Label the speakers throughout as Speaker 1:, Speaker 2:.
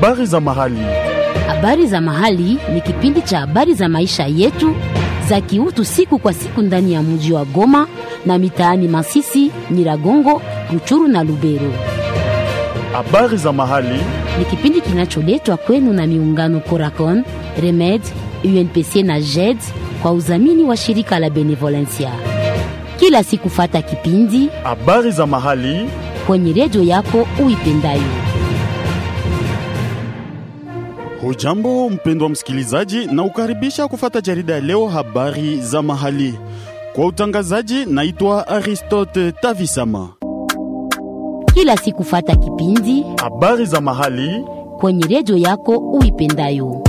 Speaker 1: Habari za mahali.
Speaker 2: Habari za mahali ni kipindi cha habari za maisha yetu za kiutu siku kwa siku ndani ya mji wa Goma na mitaani Masisi, Nyiragongo, Ruchuru na Lubero.
Speaker 1: Habari za mahali.
Speaker 2: Ni kipindi kinacholetwa kwenu na miungano Coracon, Remed, UNPC na JED kwa udhamini wa shirika la Benevolencia. Kila siku fata kipindi
Speaker 1: Habari za mahali.
Speaker 2: kwenye redio yako uipendayo.
Speaker 1: Hujambo mpendwa msikilizaji, na ukaribisha kufata jarida ya leo habari za mahali. Kwa utangazaji, naitwa Aristote Tavisama.
Speaker 2: Kila siku fata kipindi
Speaker 1: Habari za mahali.
Speaker 2: kwenye redio yako uipendayo.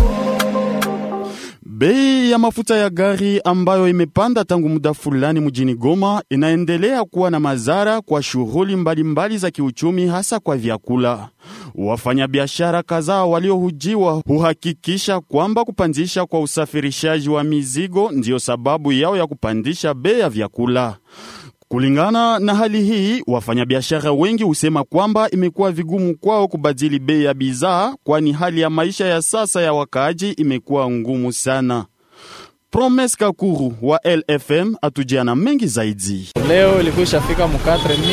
Speaker 1: Bei ya mafuta ya gari ambayo imepanda tangu muda fulani mjini Goma inaendelea kuwa na madhara kwa shughuli mbalimbali za kiuchumi, hasa kwa vyakula. Wafanyabiashara kadhaa waliohujiwa huhakikisha kwamba kupandisha kwa usafirishaji wa mizigo ndiyo sababu yao ya kupandisha bei ya vyakula. Kulingana na hali hii, wafanyabiashara wengi husema kwamba imekuwa vigumu kwao kubadili bei ya bidhaa, kwani hali ya maisha ya sasa ya wakaaji imekuwa ngumu sana. Promes Kakuru wa LFM atujia na mengi zaidi.
Speaker 3: Leo ilikuwa ishafika mu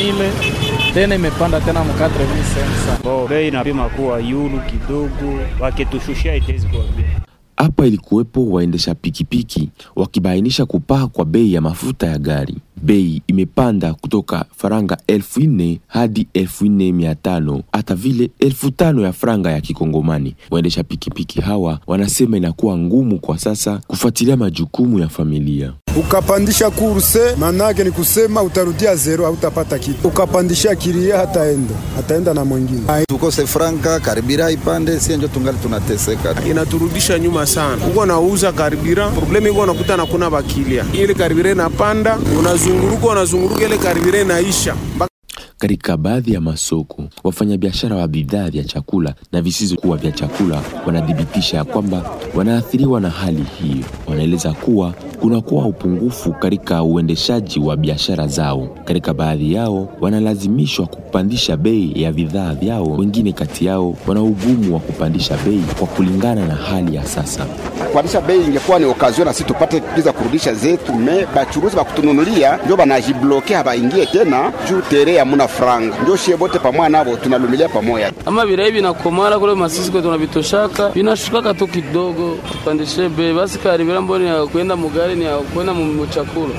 Speaker 3: 4000 tena imepanda tena mu 4500.
Speaker 4: Bo, bei inapima kuwa yulu kidogo, wakitushushia itezi kuwa bei.
Speaker 5: Hapa ilikuwepo waendesha pikipiki wakibainisha kupaa kwa bei ya mafuta ya gari. Bei imepanda kutoka faranga elfu nne hadi elfu nne mia tano hata vile elfu tano ya franga ya Kikongomani. Waendesha pikipiki hawa wanasema inakuwa ngumu kwa sasa kufuatilia majukumu ya familia.
Speaker 6: Ukapandisha kurse manake ni kusema utarudia zero, hautapata kitu. Ukapandisha kiria, hataenda hataenda na mwingine.
Speaker 7: tukose franka karibira ipande, sie njo tungali tunateseka.
Speaker 8: inaturudisha nyuma sana. Uko nauza karibira, problemu iko nakuta na kuna bakilia, ile karibira inapanda, unazunguruka unazunguruka, ile karibira inaisha
Speaker 5: Katika baadhi ya masoko, wafanyabiashara wa bidhaa vya chakula na visivyokuwa vya chakula wanathibitisha ya kwamba wanaathiriwa na hali hiyo. Wanaeleza kuwa kunakuwa upungufu katika uendeshaji wa biashara zao. Katika baadhi yao wanalazimishwa kupandisha bei ya bidhaa vyao, wengine kati yao wana ugumu wa kupandisha bei kwa kulingana na hali ya sasa.
Speaker 9: kupandisha bei ingekuwa ni okazio na sisi tupate kiza kurudisha zetu, me bachuruzi bakutununulia ndio banajibloke habaingie tena juu tere hamuna franga, ndio shie bote pamoja nabo tunalumilia pamoja.
Speaker 10: ama virai vinakomara kule masisi kwetu tunavitoshaka vinashukaka tu kidogo, tupandishe bei basi. Karibira mboni ya kwenda mugari ni ya kwenda mu mu chakula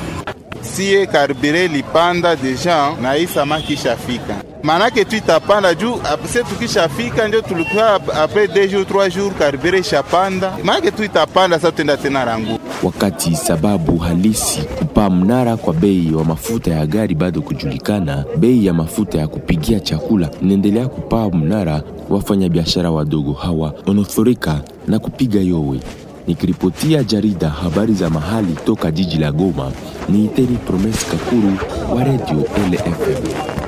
Speaker 11: sie karibire lipanda deja na hii samaki ishafika, manake tu itapanda juu se tukishafika ndio tulikuwa apres deux jours trois jours karibire ishapanda, manake tu itapanda sasa, tenda tena rangu
Speaker 5: Wakati sababu halisi kupaa mnara kwa bei wa mafuta ya gari bado kujulikana, bei ya mafuta ya kupigia chakula inaendelea kupaa mnara. Wafanyabiashara wadogo hawa wanathurika na kupiga yowe. Nikiripotia jarida habari za mahali toka jiji la Goma, ni Iteri Promes Kakuru wa Radio LFM.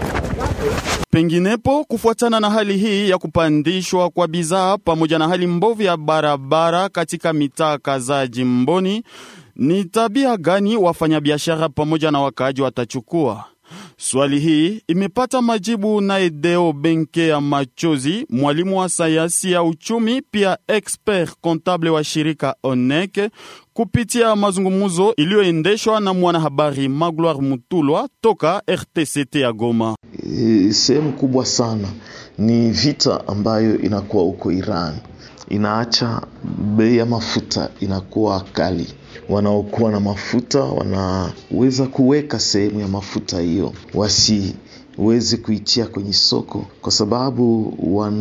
Speaker 1: Penginepo, kufuatana na hali hii ya kupandishwa kwa bidhaa pamoja na hali mbovu ya barabara katika mitaa kadhaa jimboni, ni tabia gani wafanyabiashara pamoja na wakaaji watachukua? Swali hii imepata majibu naye Deo Benke ya Machozi, mwalimu wa sayansi ya uchumi, pia expert comptable wa shirika ONEC, kupitia mazungumzo iliyoendeshwa na mwanahabari Magloire Mutulwa toka RTCT ya Goma.
Speaker 12: E, sehemu kubwa sana ni vita ambayo inakuwa huko Iran, inaacha bei ya mafuta inakuwa kali. Wanaokuwa na mafuta wanaweza kuweka sehemu ya mafuta hiyo, wasiweze kuitia kwenye soko, kwa sababu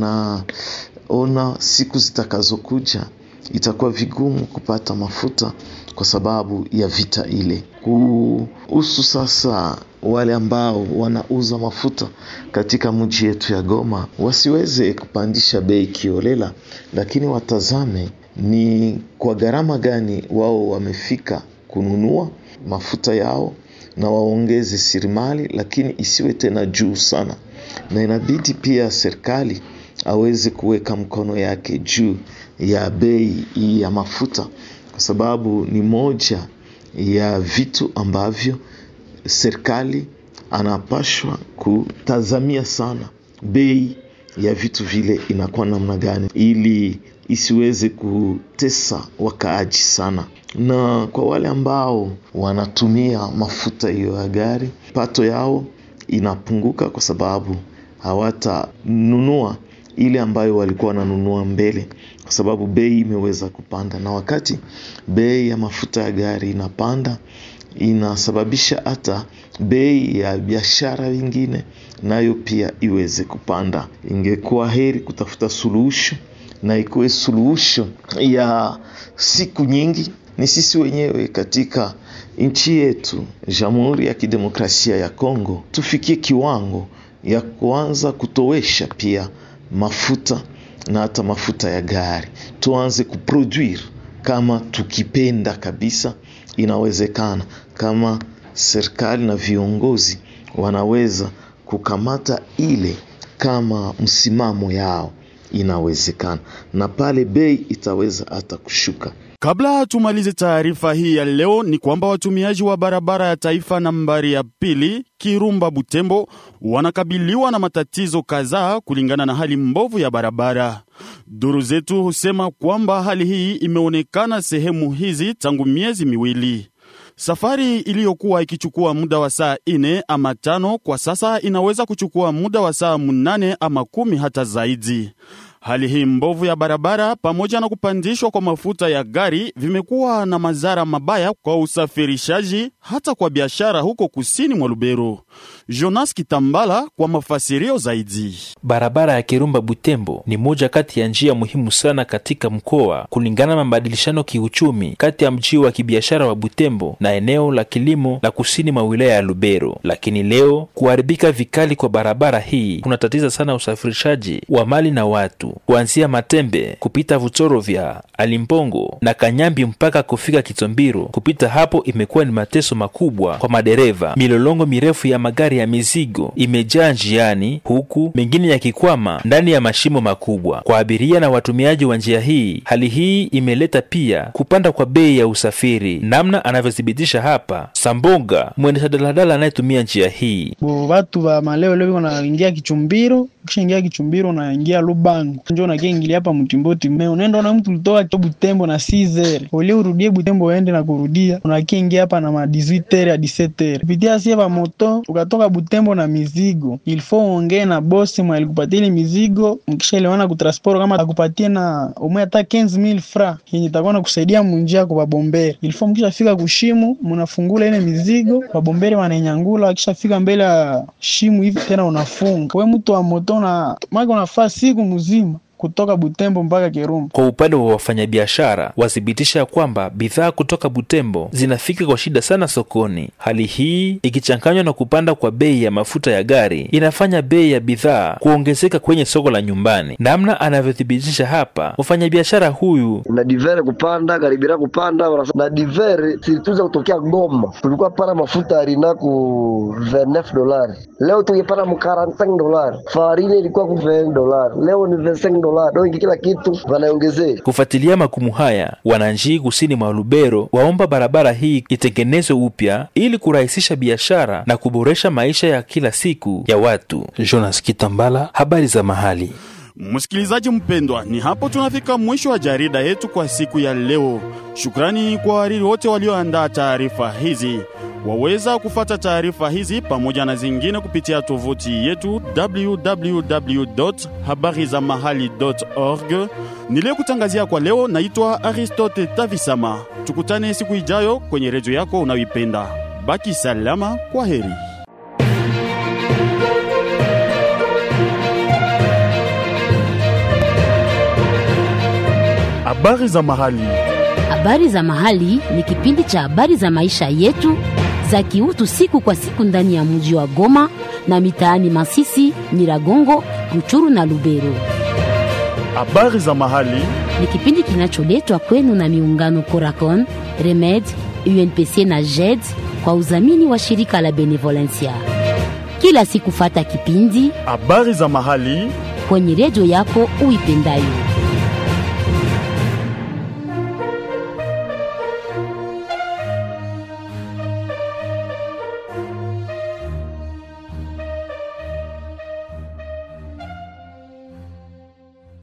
Speaker 12: wanaona siku zitakazokuja itakuwa vigumu kupata mafuta kwa sababu ya vita ile. Kuhusu sasa wale ambao wanauza mafuta katika mji yetu ya Goma, wasiweze kupandisha bei kiolela, lakini watazame ni kwa gharama gani wao wamefika kununua mafuta yao na waongeze sirimali, lakini isiwe tena juu sana, na inabidi pia serikali aweze kuweka mkono yake juu ya bei hii ya mafuta, kwa sababu ni moja ya vitu ambavyo serikali anapashwa kutazamia sana bei ya vitu vile inakuwa namna gani, ili isiweze kutesa wakaaji sana. Na kwa wale ambao wanatumia mafuta hiyo ya gari, pato yao inapunguka kwa sababu hawatanunua ile ambayo walikuwa wananunua mbele, kwa sababu bei imeweza kupanda, na wakati bei ya mafuta ya gari inapanda inasababisha hata bei ya biashara vingine nayo pia iweze kupanda. Ingekuwa heri kutafuta suluhisho na ikuwe suluhisho ya siku nyingi, ni sisi wenyewe katika nchi yetu Jamhuri ya Kidemokrasia ya Kongo tufikie kiwango ya kuanza kutowesha pia mafuta na hata mafuta ya gari, tuanze kuproduire kama tukipenda kabisa, inawezekana kama serikali na viongozi wanaweza kukamata ile kama msimamo yao, inawezekana na pale bei itaweza hata kushuka.
Speaker 1: Kabla tumalize taarifa hii ya leo, ni kwamba watumiaji wa barabara ya taifa nambari ya pili Kirumba Butembo wanakabiliwa na matatizo kadhaa kulingana na hali mbovu ya barabara. Duru zetu husema kwamba hali hii imeonekana sehemu hizi tangu miezi miwili. Safari iliyokuwa ikichukua muda wa saa ine ama tano kwa sasa inaweza kuchukua muda wa saa munane ama kumi hata zaidi. Hali hii mbovu ya barabara pamoja na kupandishwa kwa mafuta ya gari vimekuwa na madhara mabaya kwa usafirishaji hata kwa biashara huko kusini mwa Lubero. Jonas Kitambala kwa mafasirio zaidi.
Speaker 13: Barabara ya Kirumba Butembo ni moja kati ya njia muhimu sana katika mkoa kulingana na mabadilishano kiuchumi kati ya mji wa kibiashara wa Butembo na eneo la kilimo la kusini mwa wilaya ya Lubero. Lakini leo kuharibika vikali kwa barabara hii kunatatiza sana usafirishaji wa mali na watu kuanzia Matembe kupita Vuchoro vya Alimpongo na Kanyambi mpaka kufika Kitombiro. Kupita hapo imekuwa ni mateso makubwa kwa madereva. Milolongo mirefu ya magari ya mizigo imejaa njiani, huku mengine yakikwama ndani ya mashimo makubwa. Kwa abiria na watumiaji wa njia hii, hali hii imeleta pia kupanda kwa bei ya usafiri, namna anavyothibitisha hapa Sambonga, mwendesha daladala anayetumia njia hii.
Speaker 14: Bo watu ba maleo leo wanaingia Kichumbiro, kisha ingia Kichumbiro unaingia Lubango, njo nakiingilia hapa Mtimboti me unaenda na mtu ulitoka Butembo na 6h uli urudie Butembo uende na kurudia, unakiingia hapa na ma 18h ya 17h kupitia sie pa moto ukatoka Butembo na mizigo, ilifo uongee na bosi mwa alikupatia ile mizigo, mkishaelewana kutransport kama akupatie na umwe hata 15000 fra yenye itakuwa nakusaidia munjia kwa babombere. Ilifo mkishafika kushimu, mnafungula ile mizigo, babombere wanainyangula, akishafika mbele ya shimu hivi tena unafunga. We mtu wa moto na maka unafaa siku mzima kutoka Butembo mpaka Kirumba.
Speaker 13: Kwa upande wa wafanyabiashara wathibitisha kwamba bidhaa kutoka Butembo zinafika kwa shida sana sokoni. Hali hii ikichanganywa na kupanda kwa bei ya mafuta ya gari inafanya bei ya bidhaa kuongezeka kwenye soko la nyumbani, namna anavyothibitisha hapa mfanyabiashara huyu.
Speaker 15: na divere kupanda karibira kupanda na divere silituza kutokea Goma, tulikuwa pana mafuta arina ku 29 dolari, leo tungepata mu 45 dolari. Farine ilikuwa ku 20 dolari, leo ni 25 dolari. Dongi kila kitu wanaongezea.
Speaker 13: Kufuatilia magumu haya, wananchi kusini mwa Lubero waomba barabara hii itengenezwe upya ili kurahisisha biashara na kuboresha maisha ya kila siku ya watu. Jonas Kitambala, habari za mahali.
Speaker 1: Msikilizaji mpendwa, ni hapo tunafika mwisho wa jarida yetu kwa siku ya leo. Shukrani kwa wariri wote walioandaa taarifa hizi. Waweza kufata taarifa hizi pamoja na zingine kupitia tovuti yetu www.habarizamahali.org. Niliyekutangazia kwa leo naitwa Aristote Tavisama. Tukutane siku ijayo kwenye redio yako unayoipenda. Baki salama, kwa heri. Habari za mahali.
Speaker 2: Habari za mahali ni kipindi cha habari za maisha yetu za kiutu siku kwa siku ndani ya mji wa Goma na mitaani Masisi, Nyiragongo, Ruchuru na Lubero.
Speaker 1: Habari za mahali
Speaker 2: Ni kipindi kinacholetwa kwenu na miungano Coracon, Remed, UNPC na JED kwa udhamini wa shirika la Benevolencia. Kila siku fata kipindi
Speaker 1: habari za mahali
Speaker 2: kwenye redio yako uipendayo.